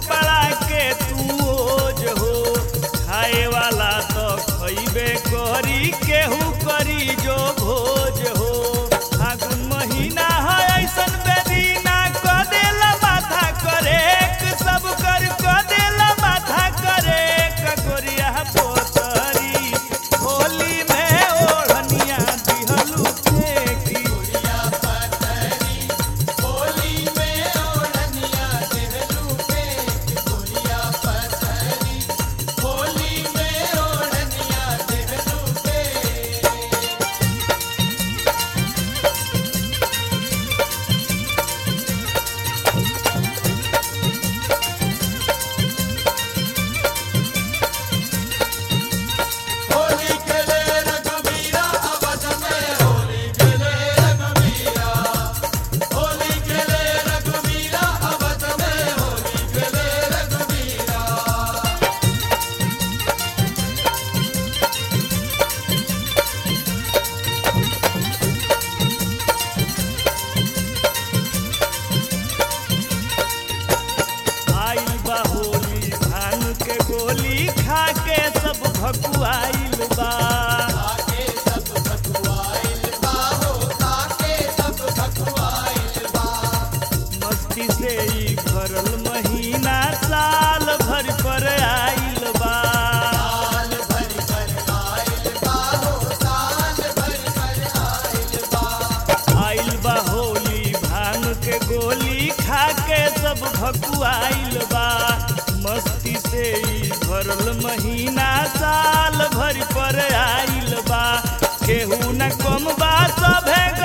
कपड़ा के तू ओज हो खाए वाला तो खइबे करी केहू करी जो भोज हो फागुन महीना है ऐसन बेदीना क देला माथा करे सब कर क देला माथा करे ककोरिया पोतरी होली में ओढ़निया दिहलू फेंकी आइल बा होली भांग के गोली खा के सब भकुआइल बा मस्ती से ई भरल महीना साल भर पर आइल बा आइल बा होली भांग के गोली खा के सब भकुआइल बा मस्ती से ई भरल महीना साल भर पर आइल बा केहू न कम बा सभे